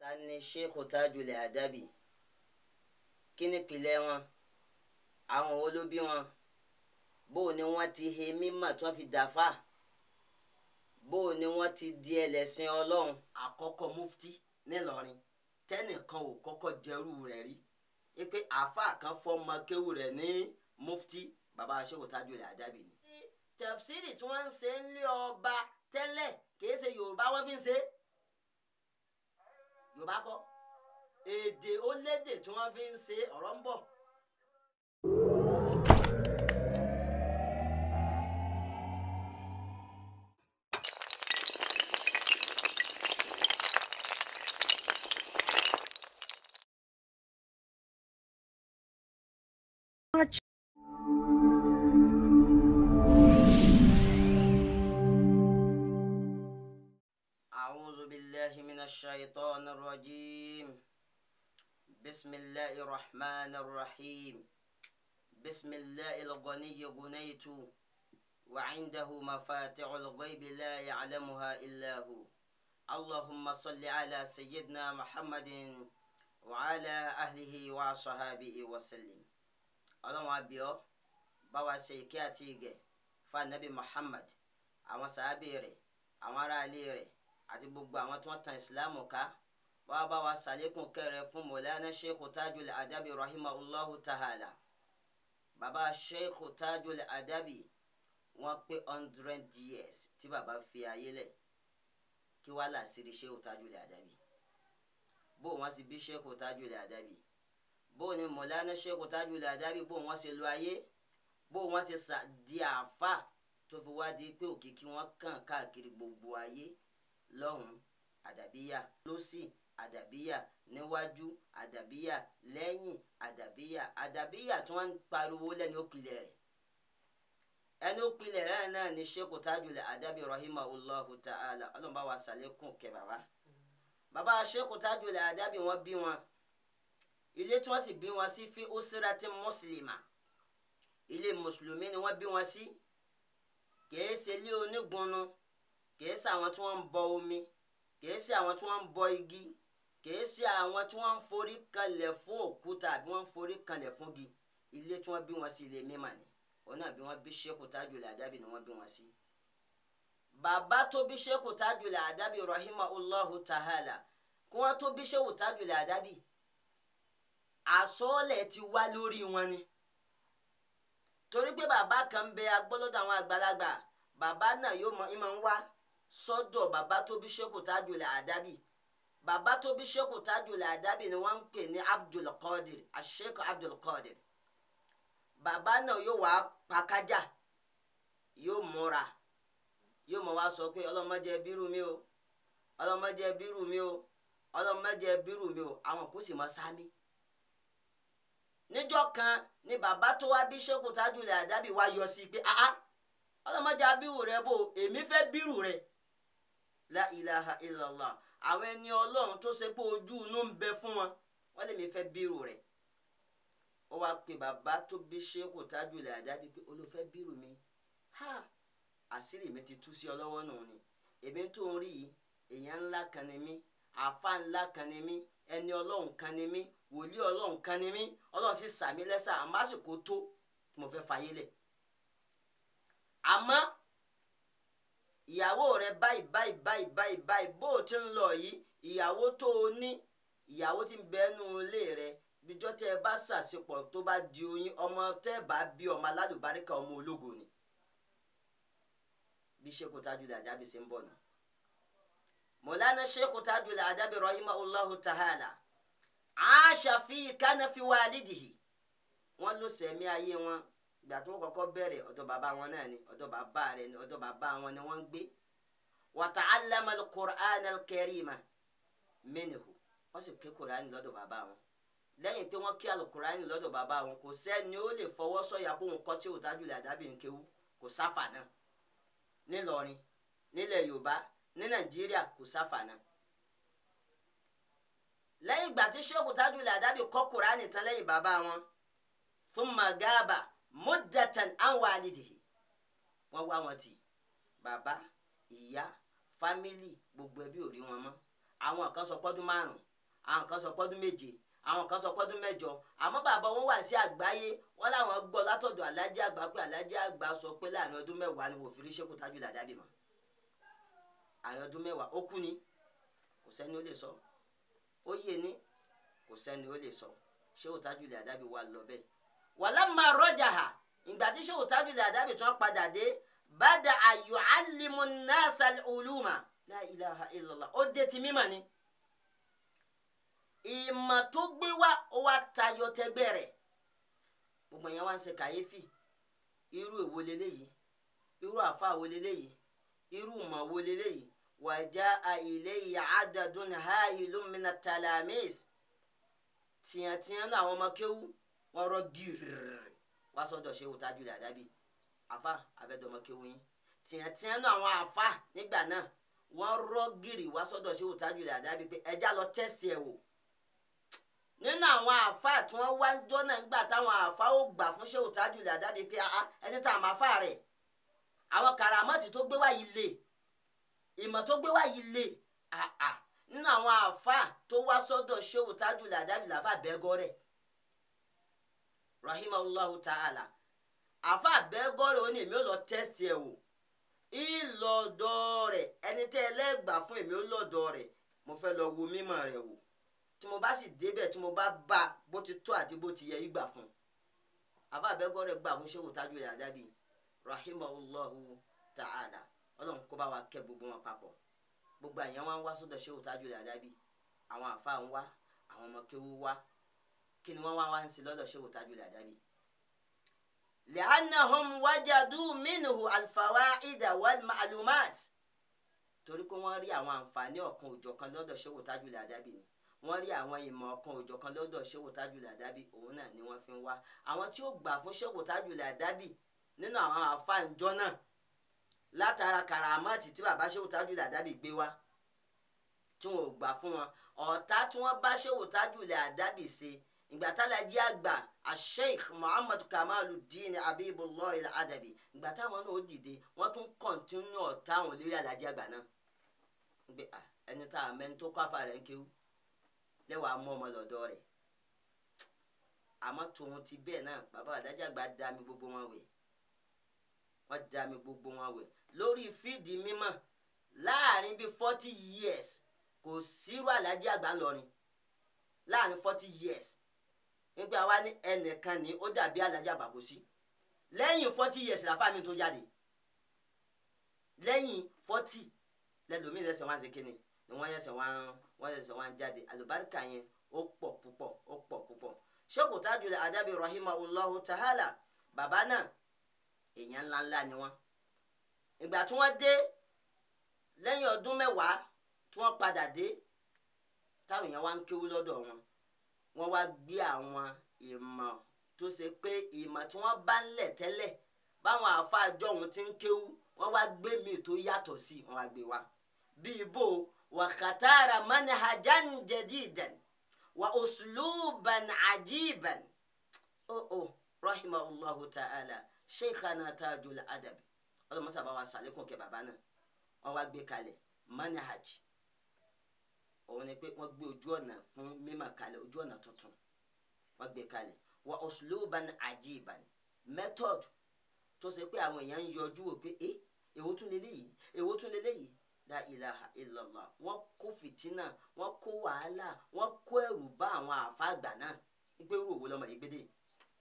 ta ni sheikh tajul adabi kí ni ìpìlẹ̀ wọn àwọn wo ló bí wọn bó ni wọ́n ti he mímọ̀ tí wọ́n fi dàfà bó ni wọ́n ti di ẹlẹ́sìn ọlọ́run àkọ́kọ́ mufti nílọrin tẹ́nìkan ò kọ́kọ́ jẹ́rú rẹ̀ rí i pé àáfàá kan fọ́mọ kéwù rẹ̀ ní mufti bàbá sheikh tajul adabi ni. tẹ̀fsírì tí wọ́n ń ṣe ń lé ọba tẹ́lẹ̀ kìí ṣe yorùbá wọ́n fi ń ṣe yorùbá kọ́ èdè ó lédè tí wọ́n fi ń ṣe ọ̀rọ̀ ń bọ̀. أعوذ بالله من الشيطان الرجيم بسم الله الرحمن الرحيم بسم الله الغني غنيت وعنده مفاتع الغيب لا يعلمها إلا هو اللهم صل على سيدنا محمد وعلى أهله وصحابه وسلم اللهم أبيو بوا سيكاتيجي فالنبي محمد àwọn sàábì rẹ̀ àwọn aráalé rẹ̀ àti gbogbo àwọn tí wọ́n tan ìsìláàmù ká wàá bá wa sàlékún kẹrẹ fún mọ̀lánà sheikh tajul adabi rahimahullahu ta'ala baba sheikh tajul adabi wọ́n pé hundred years tí baba fi ayé lẹ̀ kí wàá làásìrì sheikh tajul adabi bó wọ́n sì bí sheikh tajul adabi bó ni mọ̀lánà sheikh tajul adabi bó wọ́n sì lo ayé bó wọ́n ti sà di àáfà tó fi wá di pé òkìkí wọn kàn káàkiri gbogbo ayé lọ́hùn àdàbíyà lọ́sì àdàbíyà níwájú àdàbíyà lẹ́yìn àdàbíyà àdàbíyà tí wọ́n ń pariwo lẹ́ni òpìlẹ̀ rẹ̀ ẹni òpìlẹ̀ rẹ̀ náà ni sheikh tajul adabi rahimahullahu ta'ala ọlọ́mọba wa sàlékún kẹ bàbá bàbá sheikh tajul adabi wọ́n bí wọn ilé tí wọ́n sì bí wọn sí fi usrati mùsùlùmá ilé mùsùlùmí ni wọ́n bí wọn sí kìí ṣe ilé onígunnu kìí ṣe àwọn tí wọ́n ń bọ omi kìí ṣe àwọn tí wọ́n ń bọ igi kìí ṣe àwọn tí wọ́n ń forí kanlẹ̀ fún òkúta àbí wọ́n ń forí kanlẹ̀ fún igi ilé tí wọ́n bí wọn sí ilé mímà ni òun náà bí wọ́n bí sheikh tajul adabi ni wọ́n bí wọn sí. bàbá tó bí sheikh tajul adabi rahimahullahu ta'ala kí wọ́n tó bí sheikh tajul adabi àsọọ́lẹ̀ ti wá lórí wọn ni torí pé bàbá kan ń bẹ agbọ́lọ́dọ̀ àwọn àgbàlagbà bàbá náà yóò mọ ìmọ̀ ń wá sọ́dọ̀ bàbá tó bí sheikh tajul adabi bàbá tó bí sheikh tajul adabi ni wọ́n ń pè ní abdul qadir asheikh abdul qadir bàbá náà yóò wá pàkájà yóò múra yóò mọ wá sọ pé ọlọ́mọdé bírù mi o ọlọ́mọdé bírù mi o ọlọ́mọdé bírù mi o àwọn kò sì mọ sámi níjọ́ kan ni bàbá tó wá bí sheikh tajul adabi wá yọ sí pé ah ọlọ́mọdé abíwò rẹ bò èmi fẹ́ bírù rẹ la ilaha illallah àwọn ẹni ọlọ́run tó ṣe pé ojú inú ń bẹ fún wọn wọ́n lè mi fẹ́ bírù rẹ ó wá pe bàbá tó bí sheikh tajul adabi pé olùfẹ́ bírù mi ha àṣírí mi ti tú sí ọ lọ́wọ́ nù ni èmi tó ń rí yìí èèyàn ńlá kan ni mí àfa ńlá kan ni mí ẹni ọlọ́run kan ni mí wòlíì ọlọ́run kan ni mí ọlọ́run sì sàmí lẹ́sà àmásìkò tó tí mo fẹ́ fàyè lẹ̀ àmọ́ ìyàwó rẹ báyìí báyìí báyìí báyìí báyìí bó o ti ń lọ yìí ìyàwó tó o ní ìyàwó tí ń bẹnu ilé rẹ bíjọ́ tẹ́ ẹ bá ṣàṣepọ̀ tó bá di oyin ọmọ tẹ́ ẹ bá bí ọmọ alálùbáríkà ọmọ ológo ni bí sheikh tajul adabi ṣe ń bọ̀ nù. mọ̀lánà sheikh tajul adabi rahimahullahu ta'ala aṣa fi kánà fi walidihi wọ́n ló sẹ̀mí ayé wọn ìgbà tó kọ́kọ́ bẹ̀rẹ̀ ọ̀dọ̀ bàbá wọn náà ni ọ̀dọ̀ bàbá rẹ̀ ni ọ̀dọ̀ bàbá wọn ni wọ́n ń gbé wa ta'allama al-Qur'an al-Karima minhu wọ́n sì ké kùránì lọ́dọ̀ bàbá wọn lẹ́yìn pé wọ́n ké al-Qur'ani lọ́dọ̀ bàbá wọn kò sẹ́ni ó lè fọwọ́ sọ̀yà kó òun kọ́ tí ò Tajul Adabi ń kéwú kò sáfà náà nílọrin nílẹ̀ Yorùbá ní Nàìjíríà kò sáfà náà lẹ́yìn ìgbà tí Sheikh Tajul Adabi kọ́ kùránì tán lẹ́yìn bàbá wọn thumma gaba muddatan an walidihi wọ́n wá wọn tì bàbá ìyá fámìlì gbogbo ẹbí ò rí wọn mọ́ àwọn kan sọ pọ́dún márùn àwọn kan sọ pọ́dún méje àwọn kan sọ pọ́dún mẹ́jọ àmọ́ bàbá wọn wà sí àgbáyé wọn làwọn gbọ́ látọ̀dọ̀ alájẹ́ àgbà pé alájẹ́ àgbà sọ pé láàrin ọdún mẹ́wàá ni wọ́n fi rí Ṣéhù Tajul Adabi mọ́ àrin ọdún mẹ́wàá ó kú ni kò sẹ́ni ó lè sọ ó yé ni kò sẹ́ni ó lè sọ Ṣéhù Tajul Adabi wà lọ bẹ́ẹ̀ walamma rajaha ìgbà tí Ṣéhù Tajul Adabi tún padà dé bada yu'allimu an-nasa al-uluma la ilaha illallah ó dé ti mímọ̀ ni ìmọ̀ tó gbé wá ó wá tayọ tẹgbẹ́ rẹ̀ gbogbo yẹn wá ń ṣe kàyéfì irú èwo leléyìí irú àfa wo leléyìí irú ìmọ̀ wo leléyìí wàjà ilayhi adadun hailun mina talamis tìyàntìyàn náà àwọn ọmọ kéwú wọn rọ gírírì wá sọ́dọ̀ Ṣéhù Tajul Adabi àfa abẹ́dọ̀mọ kéwú yín tìyàntìyàn náà àwọn àfa nígbà náà wọn rọ gírì wá sọ́dọ̀ Ṣéhù Tajul Adabi pé ẹjá lọ tẹ́sítì ẹ̀ wò nínú àwọn àfa tí wọn wá ń jọ náà nígbà táwọn àfa ó gbà fún Ṣéhù Tajul Adabi pé ẹni tá a máa fà rẹ̀ àwọn karamọ́tì tó gbé wá yìí lè ìmọ̀ tó gbé wá yìí lè àà nínú àwọn àfa tó wá sọ́dọ̀ Ṣéhù Tajul Adabi làfà bẹ́gọ́ rẹ̀ rahimahullahu ta'ala àfa bẹ́gọ́ rẹ̀ ó ní èmi ó lọ tẹ́sítì ẹ̀ wò ìlọ́dọ̀ rẹ̀ ẹni tẹ́ ẹlẹ́gbàá fún èmi ó lọ́dọ̀ rẹ̀ mo fẹ́ lọ wo mímọ̀ rẹ̀ wò tí mo bá sì débẹ̀ tí mo bá bá bó ti tó àti bó ti yẹ yí gbà fún àfa àbẹ́gọ́ rẹ̀ gbà fún Ṣéhù Tajul Adabi rahimahullahu ta'ala ọlọ́run kó bá wa kẹ́ gbogbo wọn papọ̀ gbogbo àyàn wọn wá sọ́dọ̀ Ṣéhù Tajul Adabi àwọn àfa ń wá àwọn ọmọ kéwú wá kí ni wọ́n wá wá ń ṣe lọ́dọ̀ Ṣéhù Tajul Adabi. li'annahum wajadu minhu al-fawaida wal-ma'lumat torí pé wọ́n rí àwọn àǹfààní ọ̀kan òjọ̀kan lọ́dọ̀ Ṣéhù Tajul Adabi ni wọ́n rí àwọn ìmọ̀ ọ̀kan òjọ̀kan lọ́dọ̀ Ṣéhù Tajul Adabi òun náà ni wọ́n fi ń wá àwọn tí ó gbà fún Ṣéhù Tajul Adabi nínú àwọn àfáànjọ náà látara karamati tí bàbá Ṣéhù Tajul Adabi gbé wá tí wọn ò gbà fún wọn ọ̀tá tí wọ́n bá Ṣéhù Tajul Adabi ṣe ìgbà tálájí àgbà asheikh muhammad kamaluddin abibullah al-adabi ìgbà táwọn náà ó dìde wọ́n tún kọ̀ntínú ọ̀tá àwọn lérí alájí àgbà náà gbé ẹni tá a mẹ́ni tó kọ́ àfa rẹ̀ ń kéwú lẹ́wàá mú ọmọ lọ́dọ̀ rẹ̀ àmọ́ tòun ti bẹ́ẹ̀ náà bàbá alájí àgbà dá mi gbogbo wọn wẹ̀ wọ́n dá mi gbogbo wọn wẹ̀ lórí fídì mímọ́ láàrin bíi forty years kò sírú alájí àgbà ńlọrin láàrin forty years nígbà wa ní ẹnìkan ní ó dàbí alájà bàbòsí lẹ́yìn forty years làfà mi tó jáde lẹ́yìn forty lẹ́lòmíì lẹ́sẹ̀ wọn ṣe kíni ni wọ́n yẹsẹ̀ wọn wọ́n yẹsẹ̀ wọn jáde àlùbáríkà yẹn ó pọ̀ púpọ̀ ó pọ̀ púpọ̀ Sheikh Tajul Adabi rahimahullahu ta'ala bàbá náà èèyàn ńláńlá ni wọ́n ìgbà tí wọ́n dé lẹ́yìn ọdún mẹ́wàá tí wọ́n padà dé táwọn èèyàn wá ń kéwú lọ́dọ̀ wọn wọ́n wá gbé àwọn ìmọ̀ tó ṣe pé ìmọ̀ tí wọ́n bá ń lẹ̀ tẹ́lẹ̀ báwọn àfáàjọ òun ti ń kéwú wọ́n wá gbé mi tó yàtọ̀ sí wọ́n wá gbé wa bíi bó wàkàtàrà manhajan jadidan wa usluban ajiban oh oh rahimahullahu ta'ala sheikhana Tajul Adabi ọlọmọsàbá wa sàlékún kẹ bàbá náà wọ́n wá gbé kalẹ̀ manhaj òun ni pé wọ́n gbé ojú ọ̀nà fún mímọ̀ kalẹ̀ ojú ọ̀nà tuntun wọ́n gbé kalẹ̀ wa usluban ajiban method tó ṣe pé àwọn èèyàn ń yọjú wò pé ẹ èwo tún lélẹ̀ yìí èwo tún lélẹ̀ yìí la ilaha illallah wọ́n kó fìtínà wọ́n kó wàhálà wọ́n kó ẹ̀rù bá àwọn àfa àgbà náà wípé irú òwò lọmọ yìí gbédè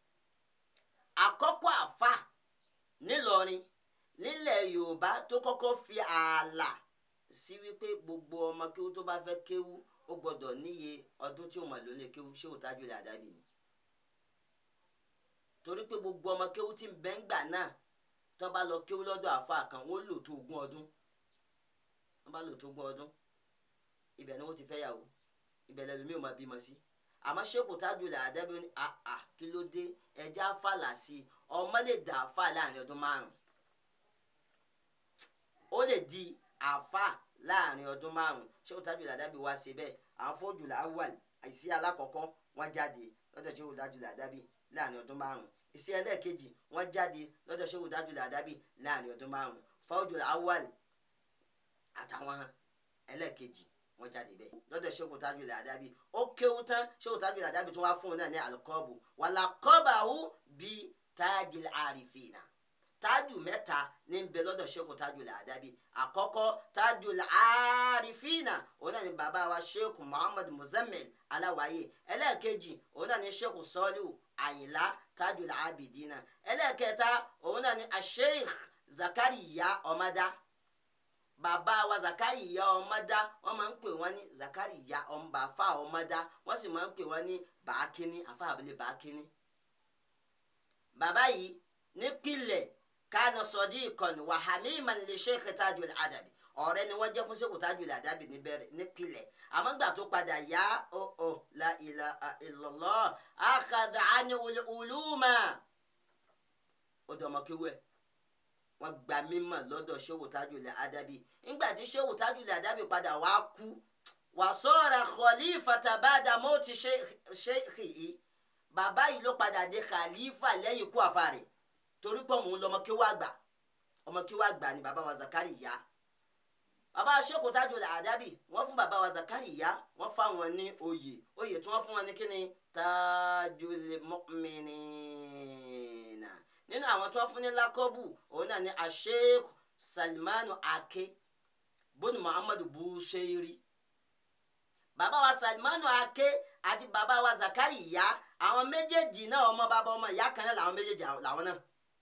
àkọ́kọ́ àfa nílọrin nílẹ̀ yorùbá tó kọ́kọ́ fi ààlà sí wípé gbogbo ọmọ kéwú tó bá fẹ́ kéwú ó gbọ́dọ̀ níye ọdún tí ó mọ̀ lónìí kéwú Shehu Tajul Adabi ni torí pé gbogbo ọmọ kéwú tí ń bẹ ń gbà náà tó bá lọ kéwú lọ́dọ̀ àáfàá kan wọ́n lò tó ogún ọdún wọ́n bá lò tó ogún ọdún ibẹ̀ ni wọ́n ti fẹ́ yàwó ibẹ̀ lẹ́nu mi ò máa bímọ sí àmọ́ Shehu Tajul Adabi ní àà kí ló dé ẹja fàlà sí i ọmọ lè dà àáfà láàrin ọdún márùn ó lè di àáfà láàrin ọdún márùn Shehu Tajul Adabi wá ṣe bẹ́ẹ̀ àwọn fọ́jùlá awal àìsí alákọ̀ọ́kọ́ wọ́n jáde lọ́dọ̀ Shehu Tajul Adabi láàrin ọdún márùn ìsí ẹlẹ́ẹ̀kejì wọ́n jáde lọ́dọ̀ Shehu Tajul Adabi láàrin ọdún márùn fọ́jùlá awal àtàwọn ẹlẹ́ẹ̀kejì wọ́n jáde bẹ́ẹ̀ lọ́dọ̀ Sheikh Tajul Adabi ó kéwú tán Sheikh Tajul Adabi tó wá fún un náà ní alukọ́bù wàlá kọ́bàáwú bíi tajil arifina tájù mẹ́ta ní bẹ lọ́dọ̀ Sheikh Tajul Adabi àkọ́kọ́ tajul arifina òun náà ni bàbá wa Sheikh Muhammad Muzammil aláwáyé ẹlẹ́ẹ̀kejì òun náà ni Sheikh Salihu Àyìnlá tajul abidina ẹlẹ́ẹ̀kẹta òun náà ni Sheikh Zakariya Ọmọdá bàbá wa Zakariya Ọmọdá wọ́n máa ń pè wọ́n ní Zakariya ọmọbàfà Ọmọdá wọ́n sì máa ń pè wọ́n ní bàákíní àfa àbílẹ̀ bàákíní bàbá yìí nípìnlẹ̀ kánà sọdí ìkànnì wàhámì ìmàlẹ Sheikh Tajul Adabi ọ̀rẹ́ ni wọ́n jẹ́ fún Sheikh Tajul Adabi níbẹ̀rẹ̀ nípìnlẹ̀ àmọ́ gbà tó padà yá ọ ọ la ilaha illallah akhadha anil uluma ó dọ̀mọ́ kéwẹ́ wọ́n gba mímọ̀ lọ́dọ̀ Sheikh Tajul Adabi nígbà tí Sheikh Tajul Adabi padà wá kú wàsọ́ra khalifata ba'da mọ́tì sheikh yìí bàbá yìí ló padà dé khalifa lẹ́yìn ikú àfa rẹ̀ torí pé òun lọmọ kí wàá gbà ọmọ kí wàá gbà ni bàbá wa Zakariya bàbá Sheikh Tajul Adabi wọ́n fún bàbá wa Zakariya wọ́n fáwọn ní oyè oyè tí wọ́n fún wọn ní kíni Tajul Mu'minina nínú àwọn tí wọ́n fún ní lákọ́bù òun náà ni Sheikh Salmanu Ake bóni Muhammadu Bushairi bàbá wa Salmanu Ake àti bàbá wa Zakariya àwọn méjèèjì náà ọmọ bàbá ọmọ ìyá kan náà làwọn méjèèjì làwọn náà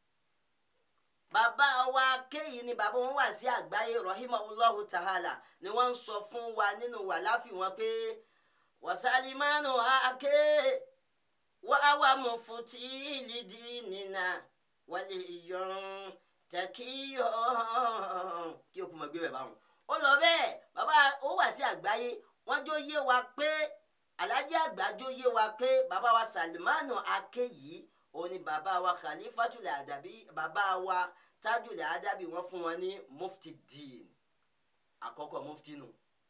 bàbá wa kéyìí ni bàbá wọn wà sí àgbáyé rahimahullahu ta'ala ni wọn ń sọ fún wa nínú wà láfi wọn pé wasalimanu ake wa awa mufuti lidinina wàlẹ ìyọrùn tẹkíyọ kí o kò mọ gbé bẹ báwọn. ó lọ bẹ́ẹ̀ bàbá ó wà sí àgbáyé wọ́n jó yé wa pé alájà àgbà jó yé wa pé bàbá wa salimanu ake yìí òun ni bàbá wa khalifatul adabi bàbá wa tajul adabi wọ́n fún wọn ní mufti din àkọ́kọ́ mufti nù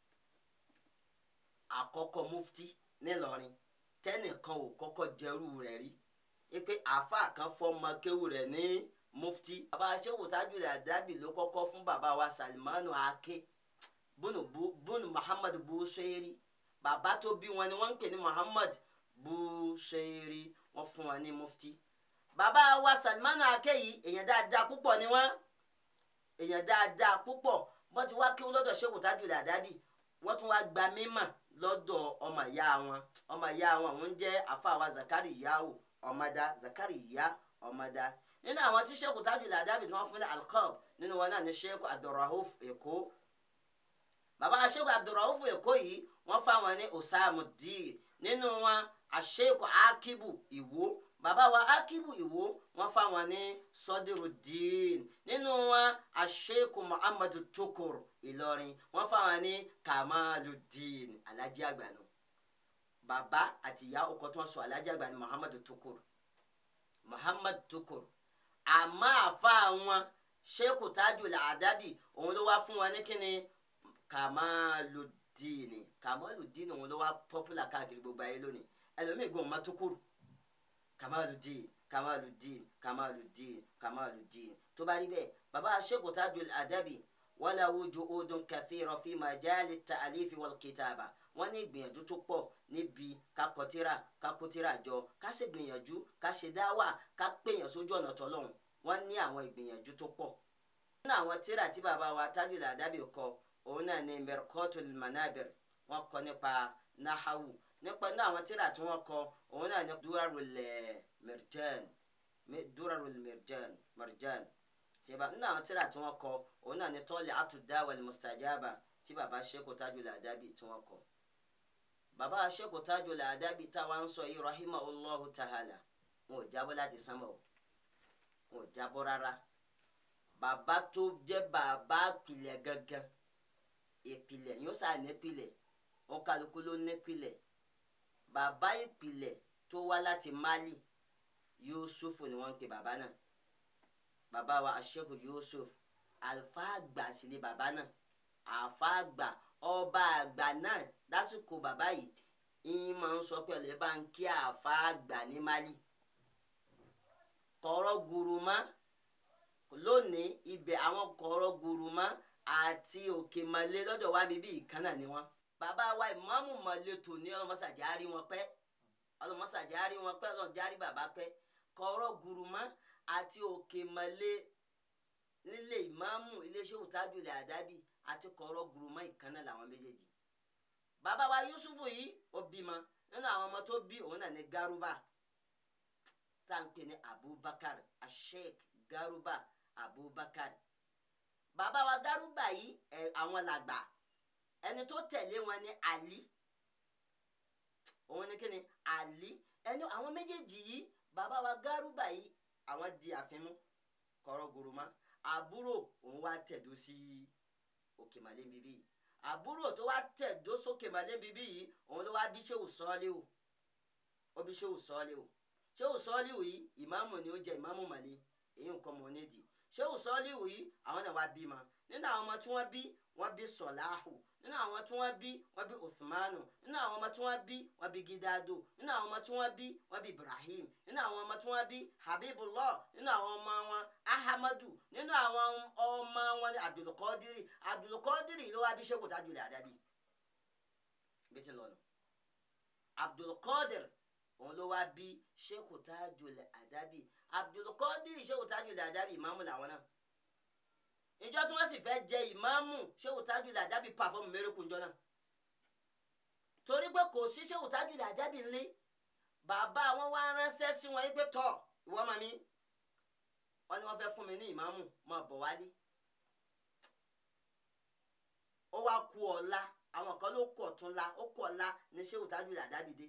àkọ́kọ́ mufti nílọrin tẹnìkan ò kọ́kọ́ jẹrú rẹ̀ rí ipe àáfà kan fọmọ kéwù rẹ̀ ní mufti bàbá sehu tajul adabi ló kọ́kọ́ fún bàbá wa salimanu ake bunu bunu muhammad bushairi bàbá tó bí wọn ni wọ́n ń pè ní muhammad bushairi wọ́n fún wọn ní mufti bàbá wa Salmanu Akeyi èèyàn dáadáa púpọ̀ ni wọ́n èèyàn dáadáa púpọ̀ wọ́n ti wá kí wọ́n lọ́dọ̀ Sheikh Tajul Adabi wọ́n tún wá gba mímọ̀ lọ́dọ̀ ọmọ ìyá wọn ọmọ ìyá wọn òun jẹ́ àfàwà Zakariyahu Ọmọdá Zakariya Ọmọdá nínú àwọn tí Sheikh Tajul Adabi tí wọ́n fún ní alqab nínú wọn náà ní Sheikh Abdurrauf Èkó bàbá Sheikh Abdurrauf Èkó yìí wọ́n fáwọn ní Osamuddin nínú wọn àṣeikò Akibu Ìwó bàbá wa Akibu Ìwó wọ́n fáwọn ní Sọdírùdín nínú wọn àṣeikò Muhammadu Tukur Ìlọrin wọ́n fáwọn ní Kamaludin Alhaji Àgbànú bàbá àti ìyá ọkọ tí wọ́n sọ Alhaji Àgbànú Muhammadu Tukur Muhammad Tukur àmọ́ àfa wọn Sheikh Tajul Adabi òun ló wá fún wọn ní kíni Kamaludin Kamaludin òun ló wá popular káàkiri gbogbo ayé lónìí ẹlòmíì gan ọmọ Tukuru Kamaludin Kamaludin Kamaludin Kamaludin tó bá rí bẹ́ẹ̀ bàbá Sheikh Tajul Adabi walahu juhudun kathira fi majali ta'alifi wal kitaba wọ́n ní ìgbìyànjú tó pọ̀ níbi kakọtira kakotira jọ ká sì gbìyànjú ká ṣe dáwà ká pèèyàn sójú ọ̀nà tọ́lọ́hún wọ́n ní àwọn ìgbìyànjú tó pọ̀. nínú àwọn tíra tí bàbá wa Tajul Adabi kọ òun náà ní Mirqatul Manabir wọ́n kọ nípa nahawu nípa ní àwọn tíra tí wọ́n kọ òun náà ní Durarul Mirjan Durarul Mirjan Marjan ṣèbá nínú àwọn tíra tí wọ́n kọ òun náà ní Tali'atu Da'wal Mustajaba tí bàbá Sheikh Tajul Adabi tí wọ́n kọ bàbá Sheikh Tajul Adabi táwa ń sọ yìí rahimahullahu ta'ala wọn ò jábọ́ láti sánmọ̀ o wọn ò jábọ́ rárá bàbá tó jẹ́ bàbá ìpìlẹ̀ gangan ìpìlẹ̀ yóò sá nípìlẹ̀ wọn kálukú ló nípìlẹ̀ bàbá ìpìlẹ̀ tó wá láti Mali Yusuf ni wọ́n ń pè bàbá náà bàbá wa Sheikh Yusuf àlùfà àgbà sí ni bàbá náà àfà àgbà ọba àgbà náà lásìkò bàbá yìí ìyín máa ń sọ pé ọ̀lẹ́ bá ń kí àfà àgbà ní Mali kọ̀rọ̀ guruma lónìí ibẹ̀ àwọn kọ̀rọ̀ guruma àti òkè malé lọ́dọ̀ wa bíbí ìkànnà ni wọ́n bàbá wa ìmáàmù mọ̀lẹ́tò ní ọlọ́mọsàjárí wọn pẹ́ ọlọ́mọsàjárí wọn pẹ́ ọlọ́mọsàjárí bàbá pẹ́ kọ̀ọ̀rọ̀ gùrùmọ́ àti òkè mọ̀lẹ́ nílé ìmáàmù iléeṣẹ́ òtájúlẹ̀ àdábì àti kọ̀ọ̀rọ̀ gùrùmọ́ ìkànnà làwọn méjèèjì bàbá wa yusufu yìí ó bímọ nínú àwọn ọmọ tó bí òun náà ní garuba tá à ń pè ní abubakar asheik garuba abubakar bàbá wa garuba yìí ẹ àwọn làgbà ẹni tó tẹ̀lé wọn ní ali òun ní kíni ali ẹni àwọn méjèèjì yìí bàbá wa garuba yìí àwọn di àfimú kọ̀rọ̀ gùrùmọ́ àbúrò òun wá tẹ̀dó sí òkè màlẹ́ bíbí yìí àbúrò tó wá tẹ̀dó sókè màlẹ́ bíbí yìí òun ló wá bí ṣéwù sọ́ọ́lé o ó bí ṣéwù sọ́ọ́lé o ṣéwù sọ́ọ́lé o yìí ìmáàmù ni ó jẹ ìmáàmù màlẹ́ èyí nǹkan mọ̀ nídìí ṣéwù sọ́ọ́lé o yìí àwọn náà wá bímọ nínú àwọn ọmọ tí wọ́n bí wọ́n bí sọ̀láhù nínú àwọn tí wọ́n bí wọ́n bí uthmanu nínú àwọn ọmọ tí wọ́n bí wọ́n bí gidado nínú àwọn ọmọ tí wọ́n bí wọ́n bí ibrahim nínú àwọn ọmọ tí wọ́n bí habibullah nínú àwọn ọmọ wọn ahamadu nínú àwọn ọmọ wọn ní abdulkadiri abdulkadiri ló wá bí sẹ́kù tajulẹ̀ àdábì bí ti lọ́nu abdulkadir òun ló wá bí sẹ́kù tajulẹ̀ àdábì abdulkadiri sẹ́kù tajulẹ̀ àdábì ìmáàmù làwọn náà ìjọ tí wọ́n sì fẹ́ jẹ ìmáàmù ṣéwù tájúlẹ̀ àjábì pàfọ́ọ̀mù mẹ́rẹ́kù ńjọ náà torí pé kò sí ṣéwù tájúlẹ̀ àjábì ńlé bàbá wọn wá ránṣẹ́ sí wọn pé tọ̀ ìwọ ọmọ mi wọn ni wọ́n fẹ́ fún mi ní ìmáàmù máa bọ̀ wálé ó wá ku ọ̀la àwọn kan ló kù ọ̀tún la ó kù ọ̀la ní ṣéwù tájúlẹ̀ àjábì dé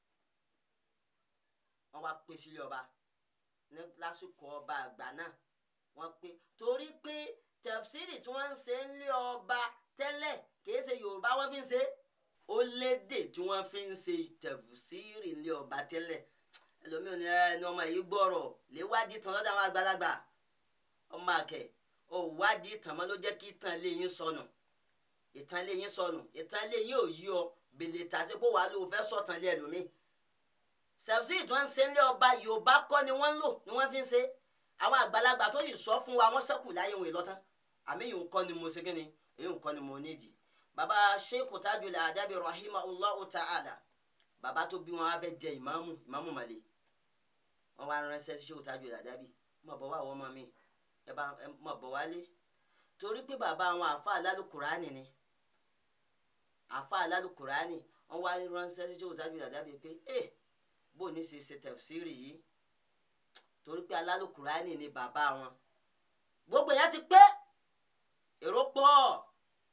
wọ́n wá pè sílé ọba ní lásìkò ọba àgbà náà wọ́n pé torí pé tẹfsiri tí wọ́n ń ṣe ń lé ọba tẹ́lẹ̀ kìí ṣe yorùbá wọ́n fi ń ṣe ó lédè tí wọ́n fi ń ṣe tẹfsiri ń lé ọba tẹ́lẹ̀ ẹlòmíràn ní ẹni ọmọ yìí gbọ́rọ̀ lè wádìí tán lọ́dọ̀ àwọn àgbàlagbà ọmọ àkẹ́ ò wádìí tán mọ́ ló jẹ́ kí ìtàn lé yín sọnù ìtàn lé yín sọnù ìtàn lé yín ò yí ọ bèlè tàṣí pé wàá lò ó fẹ́ sọ̀tàn lé ẹlòmíì tẹfsiri tí wọ́n ń ṣe ń lé ọba yorùbá kọ́ ni wọ́n ń lò ni wọ́n fi ń ṣe àwọn àgbàlagbà tó yìí sọ fún wa wọ́n ṣẹ́kù láyé wọn ìlọ́tán àmì yìí ń kọ́ ni mo ṣe kí ni èyí ń kọ́ ni mo nídìí baba sheikh tajul adabi rahimahullahu ta'ala baba tó bí wọn wá fẹ́ jẹ ìmáàmù ìmáàmù màlẹ wọn wá ránṣẹ́ sí sheikh tajul adabi mọ bọ wá àwọn ọmọ mi ẹ bá mọ bọ wálé torí pé bàbá àwọn àfa alálùkùránì ni àfa alálùkùránì wọn wá ránṣẹ́ sí sheikh tajul adabi pé ẹ bó ní ṣe ṣe tafsiri yìí torí pé alálùkùránì ni bàbá wọn gbogbo yẹn ti pé èrò pọ̀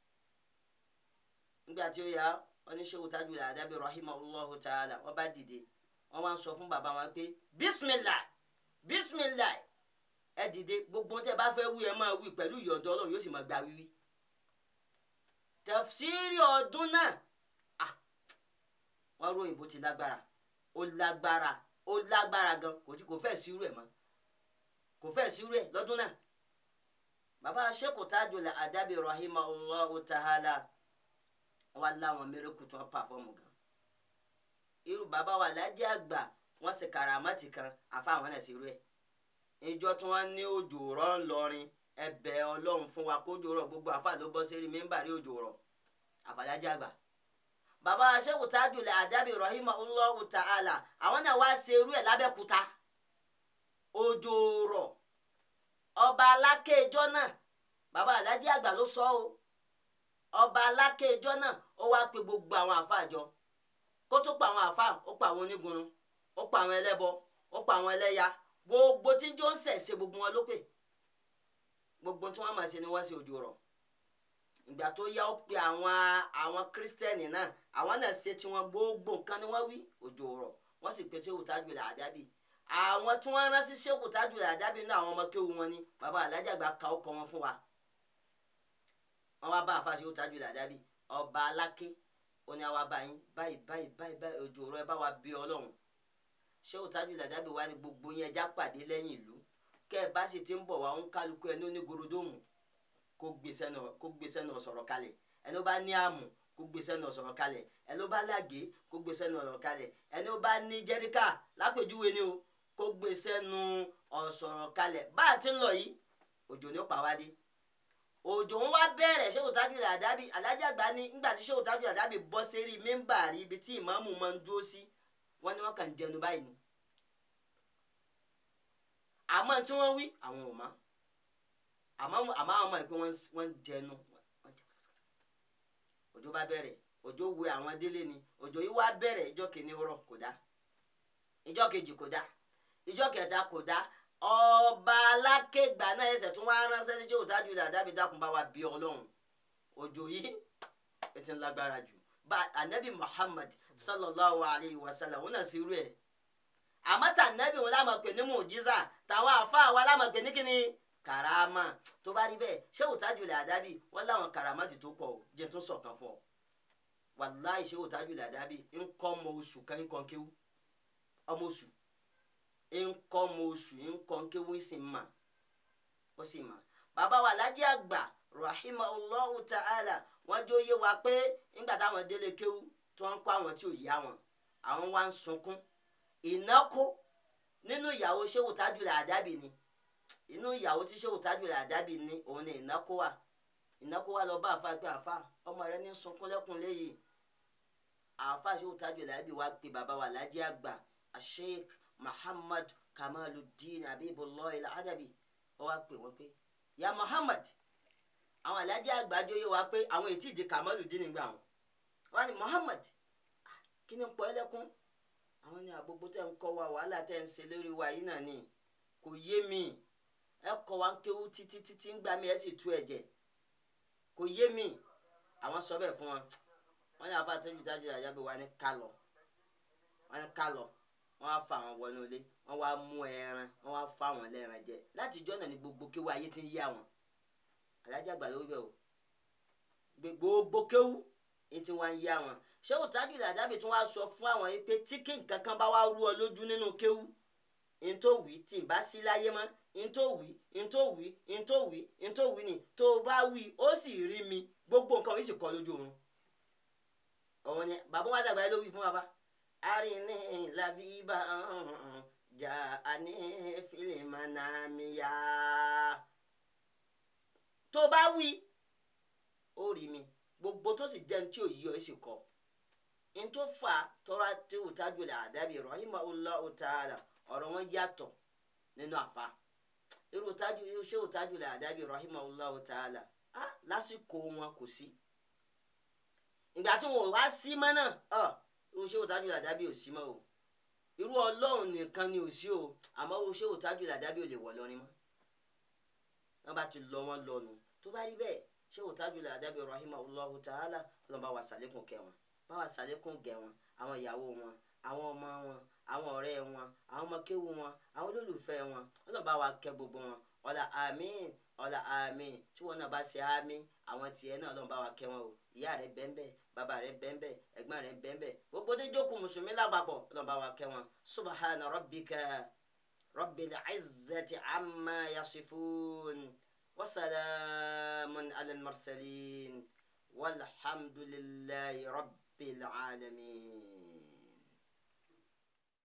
nígbà tí ó yá wọn ní Shehu Tajul Adabi rahimahullahu ta'ala wọn bá dìde wọn wá ń sọ fún bàbá wọn pé bismillah bismillah ẹ dìde gbogbo tẹ bá fẹ́ wí ẹ máa wí pẹ̀lú ìyọ̀ǹda Ọlọ́run yóò sì máa gba wíwí tafsiri ọdún náà ah wọn ròyìn bó ti lágbára ó lágbára ó lágbára gan kò tí kò fẹ́ sírú ẹ̀ mọ́ kò fẹ́ sírú ẹ̀ lọ́dún náà bàbá Sheikh Tajul Adabi rahimahullahu ta'ala wà láwọn mẹ́rẹ́kù tí wọ́n pàfọ́ọ̀mù gan irú bàbá wa lájẹ́ àgbà wọ́n sì kàràmọ́tì kan àfa àwọn náà sírú ẹ̀ ìjọ tí wọ́n ní òjò rọ̀ ńlọrin ẹbẹ̀ ọlọ́run fún wa kójò rọ̀ gbogbo àfa ló bọ́ sẹ́rí mẹ́mbàrí òjò rọ̀ àfàlájẹ́ àgbà bàbá Sheikh Tajul Adabi rahimahullahu ta'ala àwọn náà wá ṣe irú ẹ̀ lábẹ́kúta òjò rọ̀ ọba alákéjọ́ náà bàbá alájí àgbà ló sọ o ọba alákéjọ́ náà ó wá pe gbogbo àwọn àfáà jọ kó tó pa àwọn àfáà ó pa àwọn onígunrun ó pa àwọn ẹlẹ́bọ ó pa àwọn ẹlẹ́ya gbogbo tí jọ ń ṣẹ̀ṣẹ̀ gbogbo wọn ló pè gbogbo tí wọ́n máa ṣe ni wọ́n ṣe òjò rọ̀ ìgbà tó yá ó pe àwọn àwọn kírísítẹ́nì náà àwọn náà ṣe tí wọ́n gbogbo nǹkan ni wọ́n wí òjò rọ̀ wọ́n sì pe Shehu Tajul Adabi àwọn tí wọ́n rán sí Shehu Tajul Adabi náà àwọn ọmọ kéwu wọn ni bàbá alájà gba ka ọkọ wọn fún wa wọ́n wá bá àfa Shehu Tajul Adabi ọba aláké ó ní àwa báyìí báyìí báyìí báyìí báyìí òjò rọ̀ ẹ bá wa bí Ọlọ́run Shehu Tajul Adabi wa ni gbogbo yẹn ẹja pàdé lẹ́yìn ìlú kẹ́ ẹ bá sì ti ń bọ̀ wá ń kálukú ẹ ní onígorodóòmù kó gbèsè náà sọ̀rọ̀ kalẹ̀ ẹni ó bá ní àmù kó gbèsè náà sọ̀rọ̀ kalẹ̀ ẹni ó bá lágé kó gbèsè náà sọ̀rọ̀ kalẹ̀ ẹni ó bá ní jẹ́ríkà lápèjúwe ni o kó gbèsè nu ọ̀sọ̀rọ̀ kalẹ̀ bá a ti ń lọ yìí òjò ní ó pa wá dé òjò ń wá bẹ̀rẹ̀ ṣé òtájú làdábì alájà àgbà ní nígbà tí ṣé òtájú làdábì bọ́ sérí mímbàrí ibi tí ìmáàmù máa ń dúró sí wọ́n ní wọ́n kàn ń jẹnu báyìí ni àmọ́ tí wọ́n wí àwọn ò mọ̀ àmọ́ àmọ́ àwọn ọmọ ìpín wọ́n ń jẹnu òjò bá bẹ̀rẹ̀ òjò wé àwọn délé ni òjò yìí wá bẹ̀rẹ̀ ìjọ kìíní rọ̀ kò dá ìjọ kejì kò dá ìjọ kẹta kò dá ọba alákègbà náà ẹsẹ̀ tún wá ránṣẹ́ sí ṣé òtájú làdábì dákun bá wa bí ọlọ́run òjò yìí ẹ ti ń lágbára jù bá anabi muhammad sallallahu alayhi wa sallam wọn náà sí irú ẹ àmọ́ tà anabi wọn lámà pè ní mùjísà táwọn àfa wa lámà pè ní kíni karama tó bá rí bẹ́ẹ̀ ṣé òtájú làdábì wọn láwọn karama ti tó pọ̀ o jẹ́ tún sọ̀kan fún ọ wàláì ṣé òtájú làdábì ń kọ́ ọmọ oṣù kan ń kọ́ kéwú ọmọ oṣù nkọ́ mo oṣù nkọ́ nkéwé sì mà ó sì mà bàbá wa alájẹ àgbà rahimahullahu ta'ala wọ́n jẹ́ òye wa pé nígbà táwọn délé kéwú tí wọ́n ń kọ́ àwọn tí ò yá wọn àwọn wá ń sunkún ìnáko nínú ìyàwó ṣéwù tájùlẹ̀ àdábì ni inú ìyàwó tí ṣéwù tájùlẹ̀ àdábì ni òun ni ìnáko wà ìnáko wà lọ bá àfa pé àfa ọmọ rẹ ní sunkún lẹ́kùn léyìí àfa ṣéwù tájùlẹ̀ àdábì wa pé bàbá wa alájẹ àgbà sheikh muhammad kamaluddin abibullah al-adabi ó wá pè wọ́n pé ya muhammad àwọn alájà àgbàdo yóò wá pé àwọn ètí ìdí kamaluddin nígbà wọn wọ́n ní muhammad kí ni pọ́ ẹlẹ́kún àwọn ní àgbogbo tẹ́ ń kọ́ wa wàhálà tẹ́ ń ṣe lórí wa yìí náà ni kò yé mi ẹ kọ́ wa ń kéwú títí títí ń gbà mí ẹ sì tú ẹ̀jẹ̀ kò yé mi àwọn sọ bẹ́ẹ̀ fún wọn wọ́n ní àfa tẹ́jú tájú àjábẹ̀ wa ní kálọ̀ wọ́n ní kálọ̀ wọ́n wá fa àwọn wọnú ilé wọ́n wá mú ẹran wọ́n wá fa àwọn ẹlẹ́ran jẹ láti ìjọ́ náà ni gbogbo kéwú ayé ti ń yé àwọn alájà àgbà ló bẹ̀ o gbogbo kéwú ní ti wá ń yé àwọn ṣé òtájú ìdàdàbí tí wọ́n á sọ fún àwọn yìí pé tí kí nǹkan kan bá wá rú ọ lójú nínú kéwú ntòwí tí n bá sí láyé mọ́ ntòwí ntòwí ntòwí ntòwí ni tó o bá wí ó sì rí mi gbogbo nǹkan yìí sì kọ́ lójú oorun ọ̀hún ni bàbá wa dàgbà yẹn ló wí fún wa bá arini labiba ja ani filimanamiya tó bá wí ó rí mi gbogbo tó sì jẹun tí ò yí ọ ẹ sì kọ n tó fà tọ́ra tí ò tájú lẹ̀ àdábì rahimahullahu ta'ala ọ̀rọ̀ wọn yàtọ̀ nínú àfa irú tájú ṣé ò tájú lẹ̀ àdábì rahimahullahu ta'ala á lásìkò wọn kò sí ìgbà tí wọn ò wá sí mọ́ náà ọ̀ irú ṣé òtájú làdábì ò sí mọ́ o irú ọlọ́run nìkan ni ò sí o àmọ́ irú ṣé òtájú làdábì ò lè wọ̀ lọ́rin mọ́ wọ́n bá ti lọ wọ́n lọ́nu tó bá rí bẹ́ẹ̀ ṣé òtájú làdábì rahimahullahu ta'ala ọlọ́run bá wa sàlékún kẹ́ wọn bá wa sàlékún gẹ̀ wọn àwọn ìyàwó wọn àwọn ọmọ wọn àwọn ọ̀rẹ́ wọn àwọn ọmọ kéwú wọn àwọn olólùfẹ́ wọn ọlọ́run bá wa kẹ́ gbogbo wọn ọ̀là àmín ọ̀là àmín tí wọn náà bá ṣe àmín àwọn tiẹ̀ náà ọlọ́run bá wa kẹ́ wọn o ìyá rẹ̀ bẹ́ńbẹ́ bàbá rẹ̀ bẹ́ńbẹ́ ẹ̀gbọ́n rẹ̀ bẹ́ńbẹ́ gbogbo tó jókòó mùsùlùmí lápapọ̀ ọlọ́run bá wa kẹ́ wọn subahana rabbika rabbil izzati amma yasifun wasalamun alal mursalin walhamdulillahi rabbil alamin.